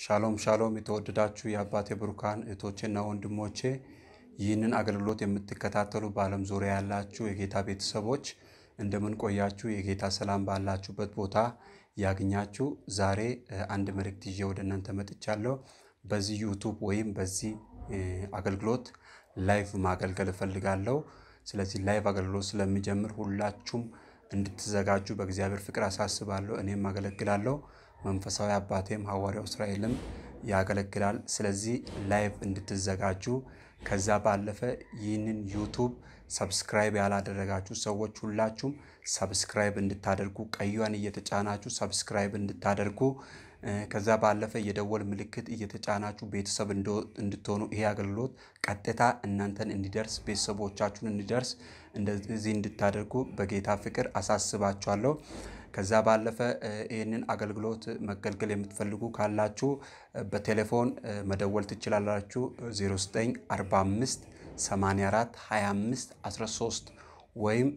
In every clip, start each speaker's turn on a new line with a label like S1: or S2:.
S1: ሻሎም ሻሎም የተወደዳችሁ የአባቴ ብሩካን እህቶቼና ወንድሞቼ ይህንን አገልግሎት የምትከታተሉ በዓለም ዙሪያ ያላችሁ የጌታ ቤተሰቦች እንደምን ቆያችሁ? የጌታ ሰላም ባላችሁበት ቦታ ያግኛችሁ። ዛሬ እ፣ አንድ መልእክት ይዤ ወደ እናንተ መጥቻለሁ። በዚህ ዩቱብ ወይም በዚህ እ፣ አገልግሎት ላይቭ ማገልገል እፈልጋለሁ። ስለዚህ ላይቭ አገልግሎት ስለሚጀምር ሁላችሁም እንድትዘጋጁ በእግዚአብሔር ፍቅር አሳስባለሁ። እኔም አገለግላለሁ። መንፈሳዊ አባቴም ሐዋርያው እስራኤልም ያገለግላል። ስለዚህ ላይቭ እንድትዘጋጁ ከዛ ባለፈ ይህንን ዩቱብ ሰብስክራይብ ያላደረጋችሁ ሰዎች ሁላችሁም ሰብስክራይብ እንድታደርጉ ቀዩን እየተጫናችሁ ሰብስክራይብ እንድታደርጉ እ፣ ከዛ ባለፈ የደወል ምልክት እየተጫናችሁ ቤተሰብ እንዶ- እንድትሆኑ ይሄ አገልግሎት ቀጥታ እናንተን እንዲደርስ ቤተሰቦቻችሁን እንዲደርስ እንደዚህ እንድታደርጉ በጌታ ፍቅር አሳስባችኋለሁ። ከዛ ባለፈ እ፣ ይህንን አገልግሎት መገልገል የምትፈልጉ ካላችሁ እ፣ በቴሌፎን እ፣ መደወል ትችላላችሁ 0945 84 25 13 ወይም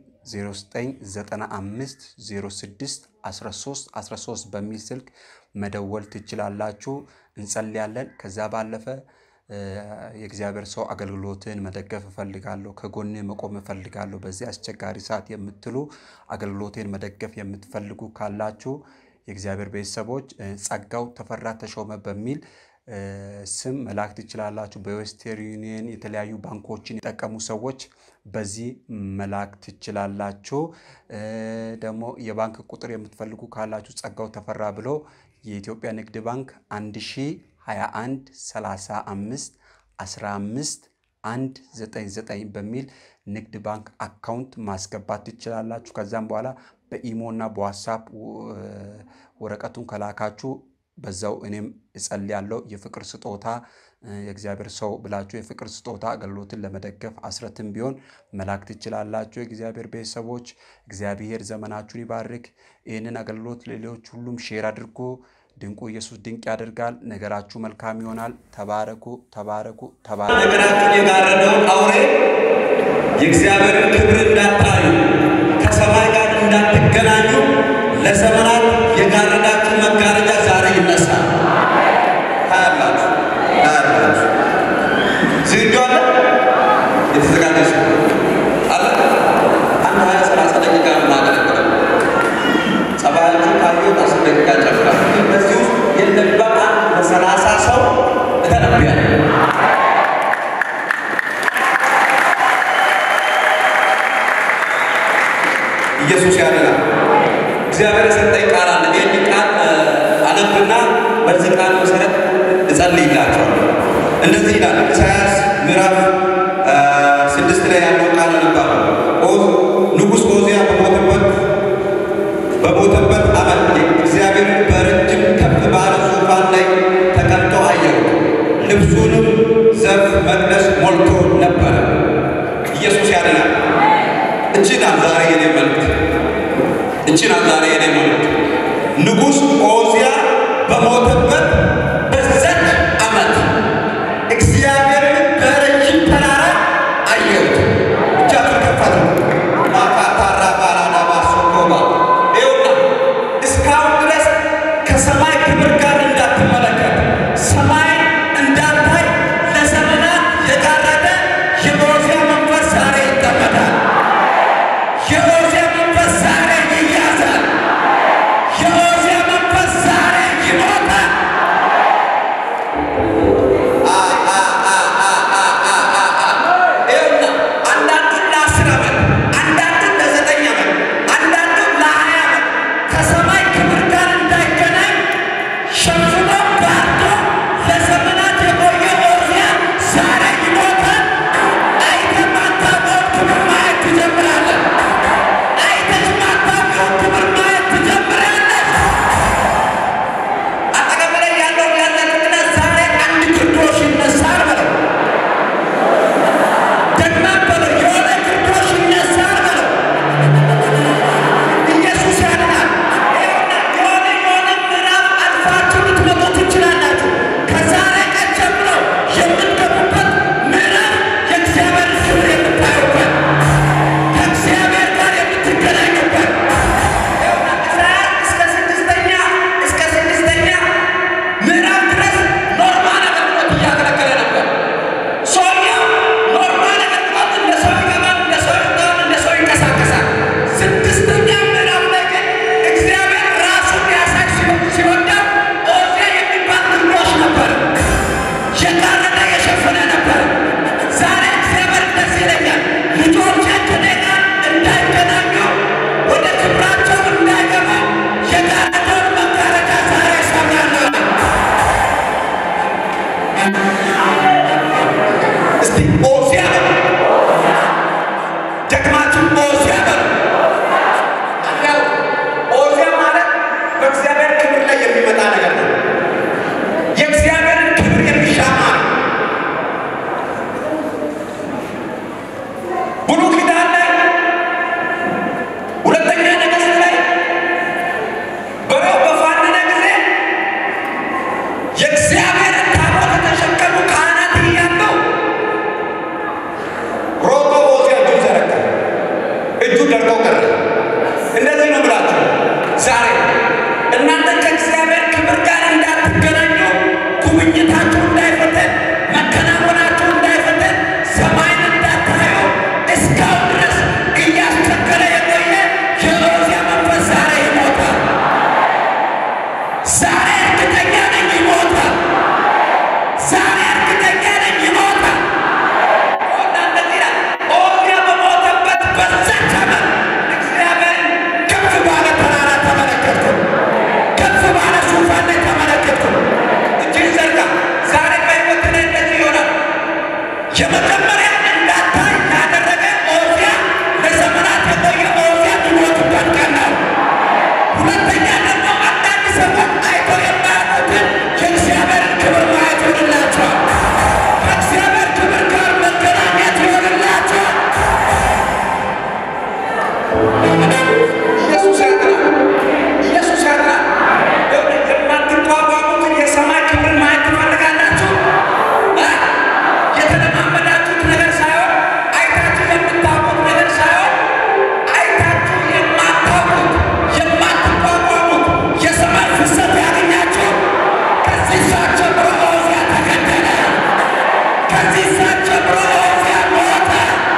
S1: 0995 06 13 13 በሚል ስልክ መደወል ትችላላችሁ። እንጸልያለን። ከዛ ባለፈ እ፣ የእግዚአብሔር ሰው አገልግሎትን መደገፍ እፈልጋለሁ፣ ከጎኔ መቆም እፈልጋለሁ በዚህ አስቸጋሪ ሰዓት የምትሉ አገልግሎቴን መደገፍ የምትፈልጉ ካላችሁ የእግዚአብሔር ቤተሰቦች እ፣ ጸጋው ተፈራ ተሾመ በሚል እ፣ ስም መላክ ትችላላችሁ። በዌስተርን ዩኒየን የተለያዩ ባንኮችን የጠቀሙ ሰዎች በዚህ መላክ ትችላላችሁ። እ፣ ደግሞ የባንክ ቁጥር የምትፈልጉ ካላችሁ ጸጋው ተፈራ ብሎ የኢትዮጵያ ንግድ ባንክ 1021 35 15 199 በሚል ንግድ ባንክ አካውንት ማስገባት ትችላላችሁ። ከዛም በኋላ በኢሞ እና በዋትሳፕ ው- ወረቀቱን ከላካችሁ በዛው እኔም እጸልያለሁ። የፍቅር ስጦታ እ፣ የእግዚአብሔር ሰው ብላችሁ የፍቅር ስጦታ አገልግሎትን ለመደገፍ አስረትም ቢሆን መላክ ትችላላችሁ። የእግዚአብሔር ቤተሰቦች እግዚአብሔር ዘመናችሁን ይባርክ። ይህንን አገልግሎት ሌሎች ሁሉም ሼር አድርጎ ድንቁ ኢየሱስ ድንቅ ያደርጋል። ነገራችሁ መልካም ይሆናል። ተባረኩ፣ ተባረኩ፣ ተባረኩ።
S2: ነገራችሁን የጋረደውን አውሬ የእግዚአብሔርን ክብር እንዳታዩ ከሰማይ ጋር እንዳትገናኙ ለዘመናት የጋረዳችሁ መጋረጃ ዛሬ ይነሳል። ታያላችሁ፣ ታያላችሁ። ዝግጁ አለ? የተዘጋጀ ሰው አለ? አንድ ሀያ ሰላሳ ደቂቃ ነው የማገለግለው። ጸባያችሁ ካየሁት አስር ደቂቃ ጨምራል። ግን በዚህ ውስጥ የለም በጣም ለሰላሳ ሰው እተነብያለሁ። ኢየሱስ ያድናል። እግዚአብሔር የሰጠኝ ቃል አለ። ይህን ቃል እ፣ አነብና በዚህ ቃል መሰረት እጸልይላቸዋለሁ። እንደዚህ ይላል ኢሳያስ ምዕራፍ እ፣ ስድስት ላይ ያለው ቃል አነባለሁ። ኦዝ ንጉሥ ኦዚያ በሞተበት በሞተበት ዓመት እግዚአብሔርን በረጅም ከፍ ባለ ዙፋን ላይ ተቀምጦ አየሁት። ልብሱንም ዘርፍ መቅደስ ሞልቶ ነበረ። ኢየሱስ ያድናል። እቺ ናት ዛሬ የኔ መልእክት። እቺ ናት ዛሬ የኔ መልእክት። ንጉሥ ኦዚያ በሞተበት በዛች ዓመት እግዚአብሔርን በረጅም ተራራ አየሁት። እጃችሁን ከፍ አድርጉ። ማካታራ ባራዳባ ሶኮባ ይኸውና እስካሁን ድረስ ከሰማይ ክብር ጋር እንዳትመለከት ሰማይ እንዳታይ ለዘመናት የጋረደ የኦዚያ መንፈስ ዛሬ ይጠመዳል። የኦዚያ መንፈስ ዛሬ ይያዛል። እስቲ ኦዚያ በሉ። ደግማችሁ ኦዚያ በሉ። ያው ኦዚያ ማለት በእግዚአብሔር ክብር ላይ የሚመጣ ነገር ነው። የእግዚአብሔርን ክብር የሚሻማ ነው። ብሉይ ኪዳን ላይ ሁለተኛ ነገሥት ላይ በሬው በፋነነ ጊዜ የእግዚአብሔርን ታቦት የተሸከሙ ካህናት እያለው ሮጦ ኦዚያ እጁን ዘረጋ። እጁ ደርቆ ቀረ። እንደዚህ ነው ብላችሁ ዛሬ እናንተ ከእግዚአብሔር ክብር ጋር እንዳትገናኙ፣ ጉብኝታችሁ እንዳይፈተን፣ መከናወናችሁ እንዳይፈተን፣ ሰማይን እንዳታዩ እስካሁን ድረስ እያስቸገረ የቆየ የኦዚያ መንፈስ ዛሬ ይሞታል። ዛሬ እርግጠኛ ነኝ ይሞታል። ዛሬ እርግጠኛ ነኝ ይሞታል። እና እንደዚህ ይላል፣ ኦዚያ በሞተበት በዛች ዓመት እግዚአብሔርን ከፍ ባለ ተራራ ተመለከትኩ፣ ከፍ ባለ ዙፋን ላይ ተመለከትኩ። እጅን ዘርጋ። ዛሬ በሕይወት ላይ እንደዚህ ይሆናል። የመጀመሪያ እንዳታይ ያደረገ ኦዚያ ለዘመናት የቆየ ኦዚያ የሚሞትበት ቀን ነው። ሁለተኛ ደግሞ አንዳንድ ሰዎች አይቶ የማያውቁትን የእግዚአብሔርን ክብር ማየት ይሆንላቸዋል። ከእግዚአብሔር ክብር ጋር መገናኘት ይሆንላቸዋል። ኢየሱስ ያድናል። ኢየሱስ ያድናል። የማትቋቋሙትን የሰማይ ክብርን ማየት ትፈልጋላችሁ? እ? የተለማመዳችሁት ነገር ሳይሆን አይታችሁ የምታውቁት ነገር ሳይሆን አይታችሁ የማታውቁት የማትቋቋሙት የሰማይ ፍሰት ያገኛችሁ። ከዚህ ሰዓት ጀምሮ ኦዚያ ተገደለ። ከዚህ ሰዓት ጀምሮ ኦዚያ ሞተ።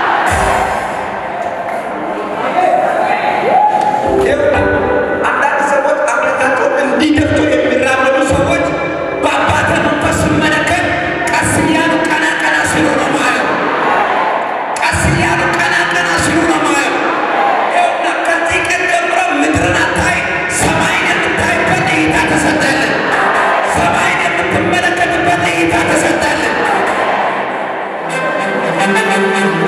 S2: አንዳንድ ሰዎች አምልካቸውን እንዲደፍቱ የሚራመዱ ሰዎች በአባተ መንፈስ ስመለከት ቀስ እያሉ ቀና ቀና ሲሉ ነው ማየው። ቀስ እያሉ ቀና ቀና ሲሉ ነው ማየው። ይኸውና ከዚህ ቀን ጀምሮ ምድርን አታይ፣ ሰማይን የምታይበት እይታ ተሰጠልን። ሰማይን የምትመለከትበት እይታ ተሰጠልን።